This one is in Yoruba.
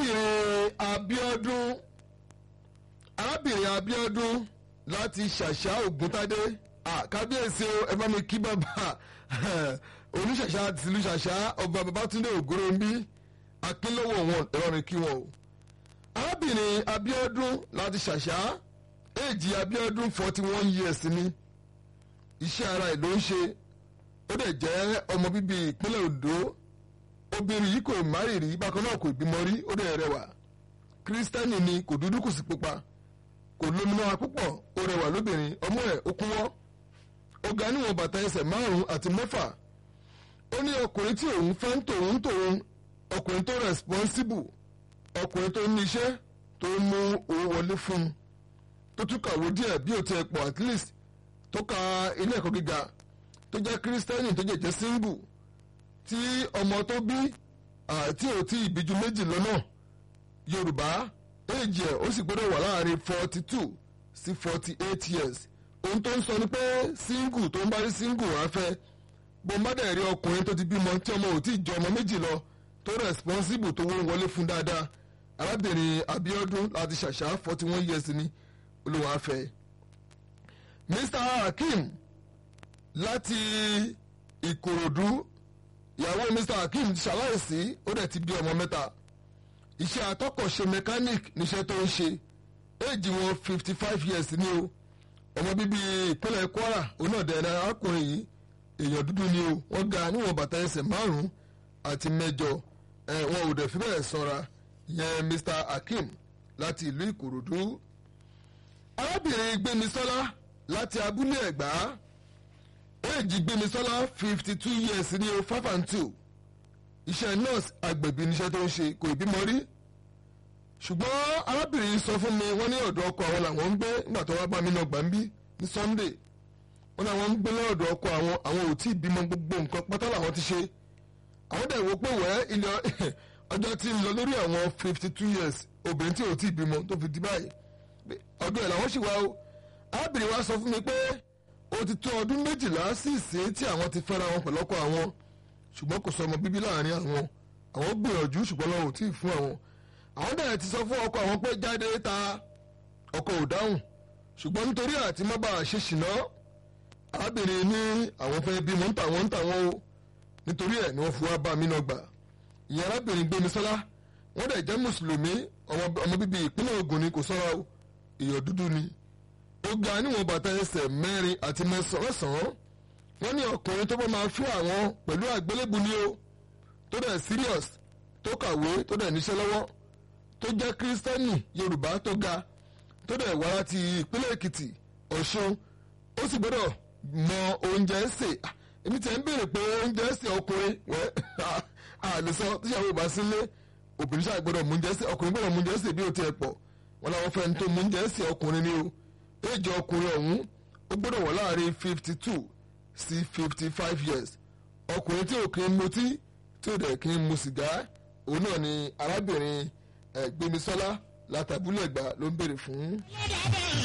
arábìnrin Abíọ́dún arábìnrin Abíọ́dún láti ṣàṣà Ògúntádé kábíyèsí o ẹ bá mi kí bàbá oníṣàṣà tìlú ṣàṣà ọba Babátúndé Ògúnròmbí akínlówó wọn ẹ̀rọ mi kí wọn o arábìnrin Abíọ́dún láti ṣàṣà èjì Abíọ́dún forty one years ni iṣẹ́ ara ẹ̀ ló ń ṣe ó dẹ̀ jẹ́ ọmọ bíbí ìpínlẹ̀ Ondo obìnrin yìí kò márì rí bákan náà kò bímọ rí ó dẹ̀ rẹwà kírísítẹ́nì ni kò dúdú kò sí pupa kò lómìnira púpọ̀ ó rẹwà lóbìnrin ọmọ ẹ̀ ó kúnwọ́ ó ga níwọ̀n bàtà ẹsẹ̀ márùn-ún àti mẹ́fà ó ní ọkùnrin tí òun fẹ́ ń tòun tòun ọkùnrin tó responsible ọkùnrin tó ní iṣẹ́ tó mú owó wọlé fún un tó tún kàwé díẹ̀ bí ó ti ẹ̀ pọ̀ at least tó ka ilé ẹ̀kọ́ gíga tó jẹ́ kírísítẹ́nì tó jẹ́ jẹ́ single tí ọmọ tó bí àti òtí ìbíjú méjì lọ́nà yorùbá éèjì ẹ̀ ó sì gbọ́dọ̀ wà láàrin forty two sí forty eight years ohun tó ń sọ ni pé single tó ń bá rí single wá fẹ́ bọ́mbádẹ́ rí ọkùnrin tó ti bímọ tí ọmọ ò tí ì jọ ọmọ méjì lọ tó responsible tó wọ́n wọlé fún dáadáa arábìnrin Abíọ́dún láti ṣàṣà forty one years ni olùwà fẹ́ Mr Hakeem láti Ìkòròdú ìyàwó Mr Hakeem ti ṣaláìsí ó dẹ̀ ti bí ọmọ mẹ́ta iṣẹ́ atọ́kọ̀ṣe mechanic níṣẹ́ tó ń ṣe éèjì wọn fifty five years ni o ọmọ bíbí ìpínlẹ̀ Kwara òun náà dẹ̀ arákùnrin yìí èèyàn dúdú ni o wọ́n ga níwọ̀n bàtà ẹsẹ̀ márùn-ún àti mẹ́jọ ẹ̀ wọn ò dẹ̀ fi bẹ́ẹ̀ sanra yẹn Mr Hakeem láti ìlú Ìkòròdú arábìnrin Gbémisọ́lá láti abúlé Ẹ̀gbá éèjì Gbémisọ́lá fifty two years ní o five and two iṣẹ́ nurse agbẹ̀bí níṣẹ́ tó ń ṣe kò ìbímọ rí ṣùgbọ́n arábìnrin sọ fún mi wọ́n ní ọ̀dọ̀ ọkọ àwọn làwọn ń gbé nígbà tó wá bá mi náà gbà ń bí ní Sunday wọ́n ní àwọn ń gbé lọ́dọ̀ ọkọ àwọn àwọn ò tí ì bímọ gbogbo nǹkan pátá làwọn ti ṣe àwọn dẹ̀ wò pé wẹ́ ilé ọjọ́ tí ń lọ lórí àwọn fifty two years obìnrin tí ò tí ì bímọ tó fi di báyìí ọdún ẹ̀ làwọn sì wá o arábìnrin wa sọ fún mi pé ó ti tó ọdún méjìlá sí ìsìn tí àwọn ti fẹ́ra wọn pẹ̀lú ọkọ àwọn ṣùgbọ́n kò sọ ọmọ bíbí láàrin àwọn àwọn gbìyànjú ṣùgbọ́n lọ́wọ́ ò tí ì fún àwọn àwọn dẹ̀ ti sọ fún ọkọ àwọn pé jáde ta ọkọ ò dáhùn ṣùgbọ́n nítorí àti má bàa ṣe ṣìnà arábìnrin ní àwọn fẹ́ bímọ ń tà wọ́n ń tà wọ́n o nítorí ẹ̀ ni wọ́n fi wá bá mi náà gbà ìyẹn arábìnrin Gbémisọ́lá wọ́n dẹ̀ jẹ́ mùsùlùmí ọmọ bíbí ìpínlẹ̀ Ògùn ni kò sọ́ra o èèyàn dúdú ni ó ga níwọ̀n bàtà ẹsẹ̀ mẹ́rin àti mẹ́sàn-án wọ́n ní ọkùnrin tó bá máa fún àwọn pẹ̀lú àgbélébù ni o tó dẹ̀ serious tó kàwé tó dẹ̀ níṣẹ́ lọ́wọ́ tó jẹ́ kírísítẹ́nì Yorùbá tó ga tó dẹ̀ wá láti ìpínlẹ̀ Èkìtì Ọ̀ṣun ó sì gbọ́dọ̀ mọ oúnjẹ sè èmi tẹ̀ ń béèrè pé oúnjẹ sè ọkùnrin wẹ́ àlùsọ tíṣàwó ìbá sílé obìnrin ṣáà gbọ́dọ̀ mú oúnjẹ sè ọkùnrin gbọ́dọ̀ mú oúnjẹ sè bí ó tiẹ̀ pọ̀ wọn làwọn fẹ́ tó mú oúnjẹ sè ọkùnrin ni o éèjì ọkùnrin ọ̀hún ó gbọ́dọ̀ wọ̀ láàrin fifty two sí fifty five years ọkùnrin tí ò kí ń mutí tí ò dẹ̀ kí ń mu sìgá òun náà ni arábìnrin Gbémisọ́lá látàbúlẹ̀ gbà ló ń béèrè fún.